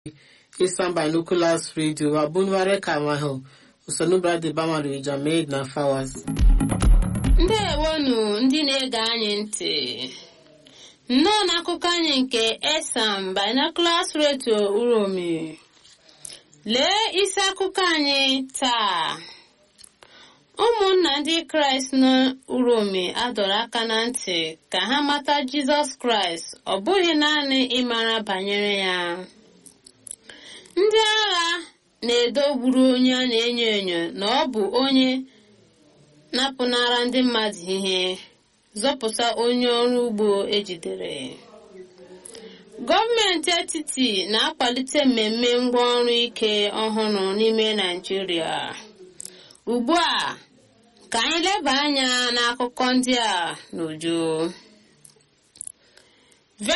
Eastern Binoculars Radio abunware kamaho usonubra de bamaru ijamed na fawas ndewonu ndị na-ege anyị ntị nnọọ n'akụkọ anyị nke esam binoculars radio uromi lee isi akụkọ anyị taa ụmụnna ndị kraịst n'uromi adọrọ aka na ntị ka ha mata jizọs kraịst ọ bụghị naanị ịmara banyere ya ndị agha na-edogburu onye a na-enyo enyo na ọ bụ onye napụnara ndị mmadụ ihe zọpụta onye ọrụ ugbo ejidere gọọmenti etiti na-akwalite mmemme ngwaọrụ ike ọhụrụ n'ime naijiria ugbu a ka anyị leba anya n'akụkọ ndị a n'uju